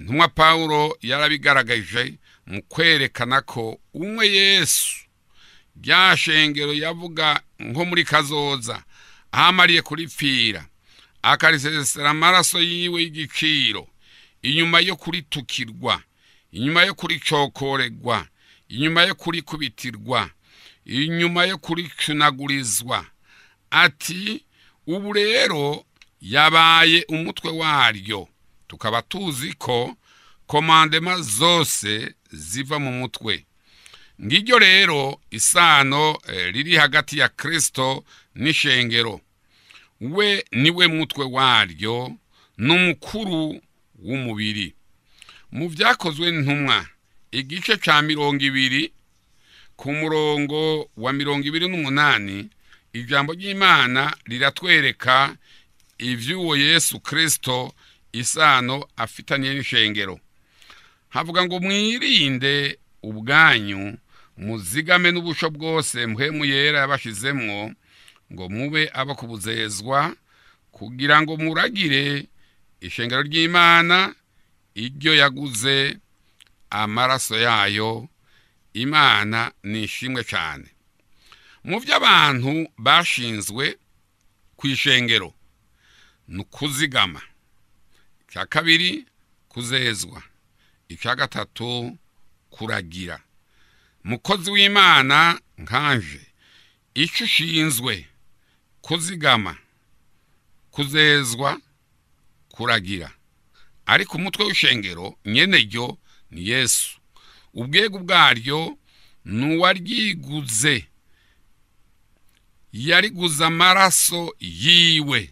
ntumwa pawulo yarabigaragaje mu kwerekana ko umwe yesu rya shengero yavuga nko muri kazoza ahamariye kuripfira akarisesera amaraso yiwe y'igiciro inyuma yo kuritukirwa inyuma yo kuricokoregwa inyuma yo kurikubitirwa inyuma yo kuricunagurizwa ati ubu rero yabaye umutwe waryo tukaba tuzi ko komandema zose ziva mu mutwe ngiryo rero isano riri hagati ya kirisito n'ishengero we niwe mutwe waryo n'umukuru w'umubiri mu byakozwe ntumwa igice cya mirongo ibiri ku murongo wa mirongo ibiri n'umunani ijambo ry'imana riratwereka iby'uwo yesu kirisito isano afitanye n'ishengero havuga ngo mwirinde ubwanyu muzigame n'ubusho bwose mpemu yera yabashizemwo ngo mube abo kubuzezwa kugira ngo muragire ishengero ry'imana iryo yaguze amaraso yayo imana ni ishimwe cyane mu byo abantu bashinzwe ku ishengero ni ukuzigama icya kabiri kuzezwa icya gatatu kuragira mukozi w'imana nkanje icyo ushinzwe kuzigama kuzezwa kuragira ariko umutwe w'ishengero nyene ryo ni yesu ubwego bwaryo ni uwaryiguze yariguze amaraso yiwe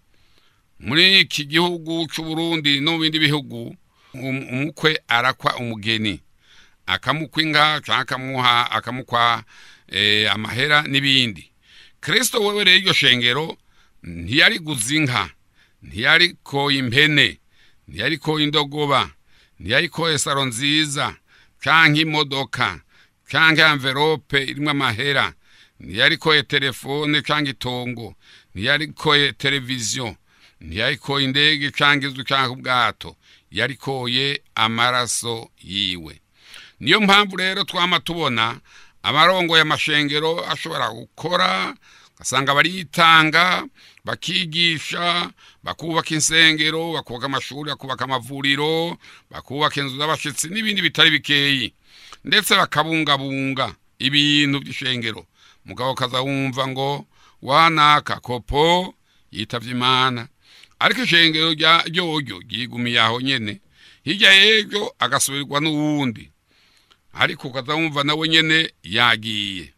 muri iki gihugu cy'uburundi no mu bindi bihugu umukwe arakwa umugeni akamukwa inka cyangwa akamuha akamukwa amahera n'ibindi kirisito wewe rero iryo shengero ntiyariguze inka ntiyarikoye impene ntiyarikoye indogoba ntiyarikoye saro nziza cyangwa imodoka cyangwa amverope irimo amahera ntiyarikoye telefone cyangwa itongo ntiyarikoye televiziyo ntiyarikoye indege cyangwa inzu cyangwa ubwato yarikoye amaraso yiwe niyo mpamvu rero twama tubona amarongo y'amashengero ashobora gukora ugasanga bariyitanga bakigisha bakubaka insengero bakubaka amashuri bakubaka amavuriro bakubaka inzu z'abashyitsi n'ibindi bitari bikeyi ndetse bakabungabunga ibintu by'ishengero mugabo kaza wumva ngo wanaka kopo yitavye imana ariko ishengero ryoryo ryigumiye aho nyene hirya y'ejo agasubirwa n'uwundi ariko ukaza wumva nawe nyene yagiye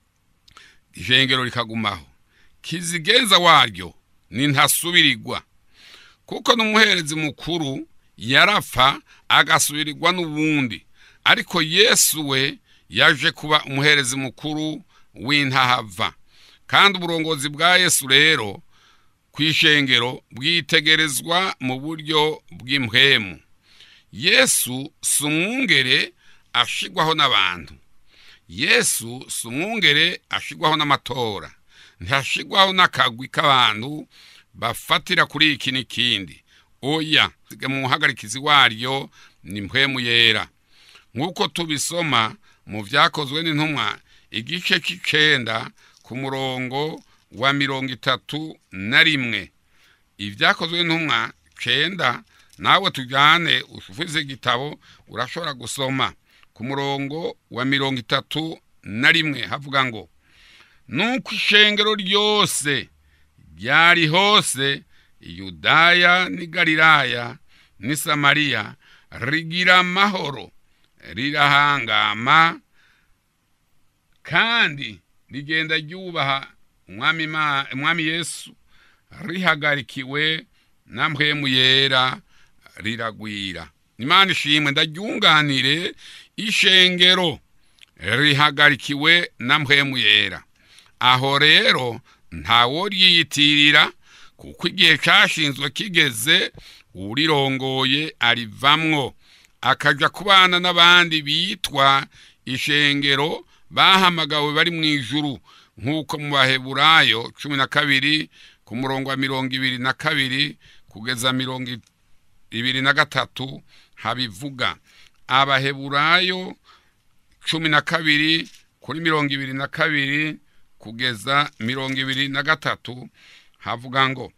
ishengero rikagumaho kizigenza waryo ni ntasubirirwa kuko n'umuherezi mukuru yarapfa agasubirirwa n'uwundi ariko yesu we yaje kuba umuherezi mukuru w'intahava kandi uburongozi bwa yesu rero ku ishengero bwitegerezwa mu buryo bw'impwemu yesu si umwungere ashigwaho n'abantu yesu si umwungere ashigwaho n'amatora ntashigwaho n'akagwi k'abantu bafatira kuri iki n'ikindi oya mu muhagarikizi waryo ni mpwemu yera nk'uko tubisoma mu byakozwe n'intumwa igice cy'icenda ku murongo wa mirongo itatu na rimwe ibyakozwe n'intumwa cenda nawe tujyane ufuze igitabo urashobora gusoma ku murongo wa mirongo itatu na rimwe havuga ngo nuko ishengero ryose ryari hose yudaya n'i galilaya n'i samariya rigira amahoro rirahangama kandi rigenda ryubaha umwami yesu rihagarikiwe na mpwemu yera riragwira imana ishimwe ndaryunganire ishengero rihagarikiwe na mpwemu yera aho rero ntawo ryiyitirira kuko igihe cyashinzwe kigeze urirongoye arivamwo akaja kubana n'abandi bitwa ishengero bahamagawe bari mu ijuru nk'uko mu baheburayo cumi na kabiri ku murongo wa mirongo ibiri na kabiri kugeza mirongo ibiri na gatatu habivuga abaheburayo cumi na kabiri kuri mirongo ibiri na kabiri kugeza mirongo ibiri na gatatu havuga ngo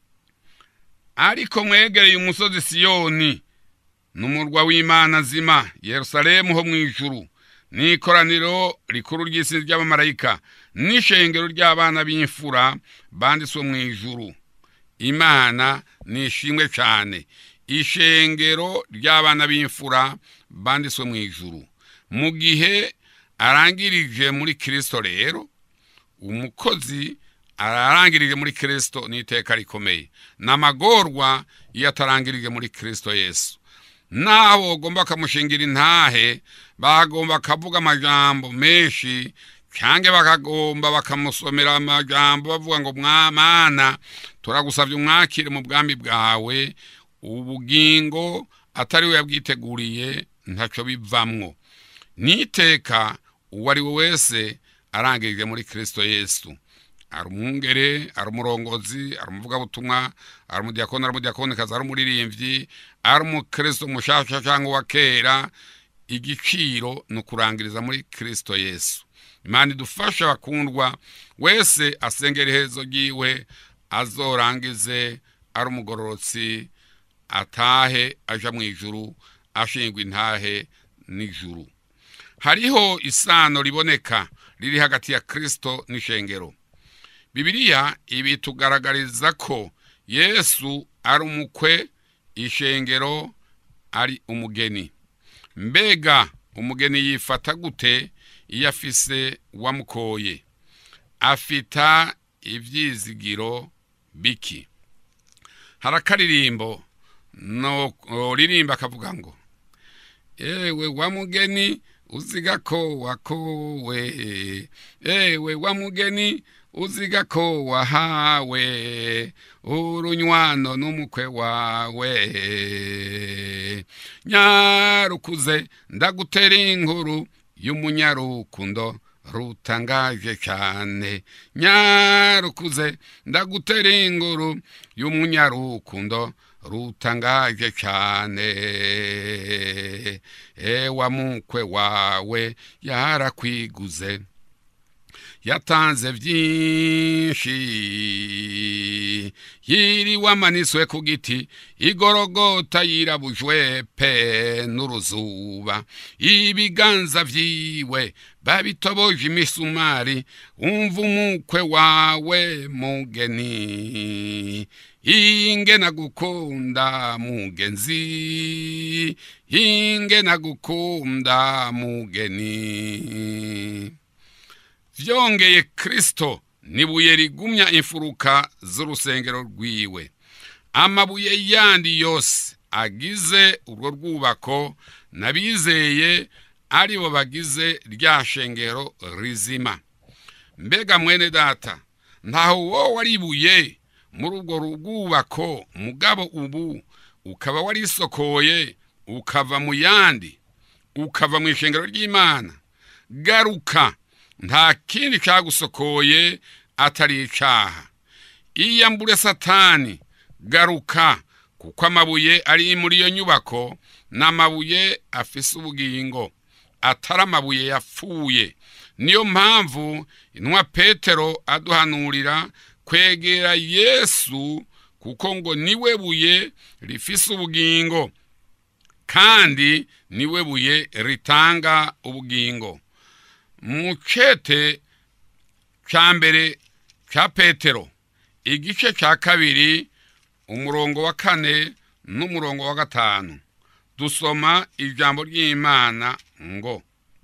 ariko mwegereye umusozi siyoni n'umurwa w'imana zima yerusalemu ho mu ijuru n'ikoraniro rikuru ry'isi ry'abamarayika n'ishengero ry'abana b'imfura banditswe mu ijuru imana ni ishimwe cyane ishengero ry'abana b'imfura banditswe mu ijuru mu gihe arangirije muri kirisito rero umukozi ararangirije muri kirisito n'iteka rikomeye ni amagorwa iyo atarangirije muri kirisito yesu naho bagomba bakamushingira intahe bagomba bakavuga amajambo menshi cyangwa bakagomba bakamusomera amajambo bavuga ngo mwamana turagusabye umwakire mu bwami bwawe ubugingo atari we yabwiteguriye ntacyo bivamwo n'iteka uwo ari we wese arangirije muri kirisito yesu ari umwungere ari umurongozi ari umuvugabutumwa ari umudiyakoni ari umudiyakonikazi ari umuririmbyi ari umukristo mushasha cyangwa uwa kera igiciro ni ukurangiriza muri kirisito yesu imana idufasha bakundwa wese asengera iherezo ryiwe azorangize ari umugororotsi atahe aja mu ijuru ashingwa intahe n'ijuru hariho isano riboneka riri hagati ya kirisito n'ishengero bibiliya ibi tugaragariza ko yesu ari umukwe ishengero ari umugeni mbega umugeni yifata gute iyo afise uwamukoye afita ibyizigiro biki hari akaririmbo no ririmba akavuga ngo ewe wa mugeni uziga ko wakowe ewe wa mugeni uziga ko wahawe urunywano n'umukwe wawe nyarukuze ndagutera inkuru y'umunyarukundo rutangaje cyane nyarukuze ndagutera inkuru y'umunyarukundo rutangaje cyane ewa mukwe wawe yarakwiguze yatanze byinshi yiriwe amanitswe ku giti igorogota yirabujwe pe n'uruzuba ibiganza byiwe babitoboje imisumari umva umukwe wawe mugeni inge nagukunda mugenzi inge nagukunda mugeni byongeye kirisito nibuye rigumya imfuruka z'urusengero rwiwe amabuye yandi yose agize urwo rwubako n'abizeye ari bo bagize rya shengero rizima mbega mwene data ntaho wowe waribuye muri urwo rwubako mugabo ubu ukaba warisokoye ukava mu yandi ukava mu ishengero ry'imana garuka nta kindi cyagusokoye atari icyaha iyambure satani garuka kuko amabuye ari muri iyo nyubako ni amabuye afise ubugingo atari amabuye yapfuye niyo mpamvu intumwa petero aduhanurira kwegera yesu kuko ngo niwe buye rifise ubugingo kandi niwe buye ritanga ubugingo mu cete cya mbere cya petero igice cya kabiri umurongo wa kane n'umurongo wa gatanu dusoma ijambo ry'imana ngo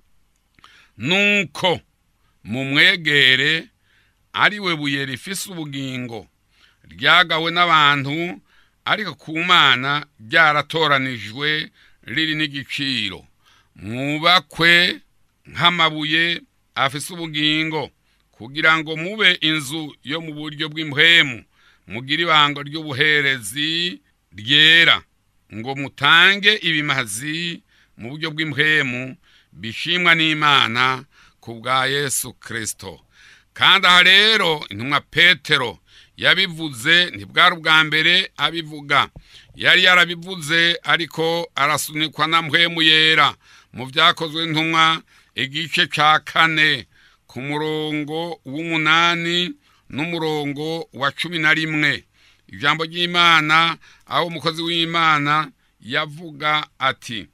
nuko mumwegere ari we buye rifise ubugingo ryagawe n'abantu ariko ku mana ryaratoranijwe riri n'igiciro mwubakwe nk'amabuye afise ubugingo kugira ngo mube inzu yo mu buryo bw'impwemu mugire ibanga ry'ubuherezi ryera ngo mutange ibimazi mu buryo bw'impwemu bishimwa n'imana ku bwa yesu kirisito kandi aha rero intumwa petero yabivuze ntibwari ubwa mbere abivuga yari yarabivuze ariko arasunikwa na mpwemu yera mu byakozwe ntumwa igice cya kane ku murongo w'umunani n'umurongo wa cumi na rimwe ijambo ry'imana aho umukozi w'imana yavuga ati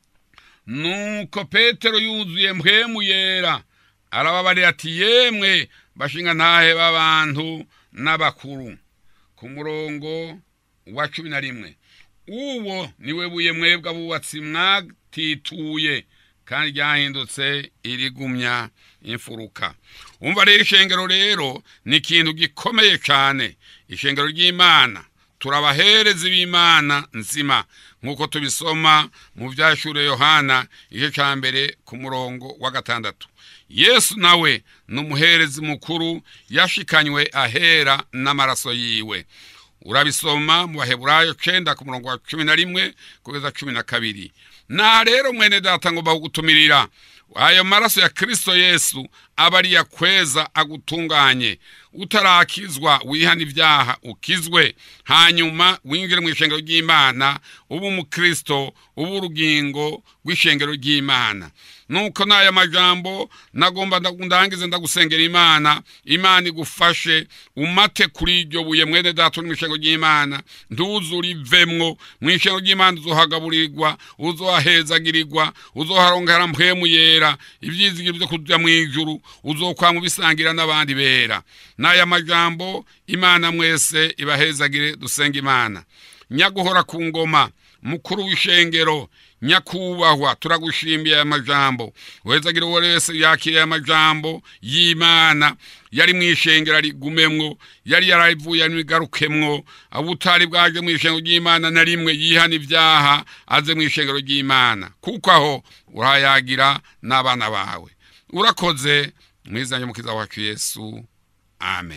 nuko petero yuzuye mpwemu yera arababarira ati yemwe bashinga ntahe b'abantu n'abakuru ku murongo wa cumi na rimwe uwo niwe buye mwebwe abubatsi mwatituye kandi ryahindutse irigumya imfuruka umva rero ishengero rero ni ikintu gikomeye cyane ishengero ry'imana turabaherezi b'imana nzima nk'uko tubisoma mu byashure yohana igice cya mbere ku murongo wa gatandatu yesu nawe ni umuherezi mukuru yashikanywe ahera n'amaraso yiwe urabisoma mu baheburayo cenda ku murongo wa cumi na rimwe kugeza cumi na kabiri na rero mwene data ngomba kugutumirira ayo maraso ya kristo yesu aba ari yakweza agutunganye utarakizwa wihana ibyaha ukizwe hanyuma winjire mu ishengero ry'imana uba umukristo uba urugingo rw'ishengero ry'imana nuko n'aya majambo nagomba ndangize ndagusengera imana imana igufashe umate kuri iryo buye mwene data uri mu ishengero ry'imana ntuzure ivemwo mu ishengero ry'imana uzohagaburirwa uzohahezagirirwa uzoharongera mpwemu yera ibyizigiro byo kujya mu ijuru uzokwama ubisangira n'abandi bera n'aya majambo imana mwese ibahezagire dusenga imana nyaguhora ku ngoma mukuru w'ishengero nyakubahwa turagushimiye aya majambo wezagire uwo wese yakiriye aya majambo y'imana yari mu ishengero rigumemwo yari yaravuye n'igarukemwo abo utari bwaje mu ishengero ry'imana na rimwe yihana ibyaha aze mu ishengero ry'imana kuko aho urayagira n'abana bawe urakoze mwizanye mukiza wacu yesu amen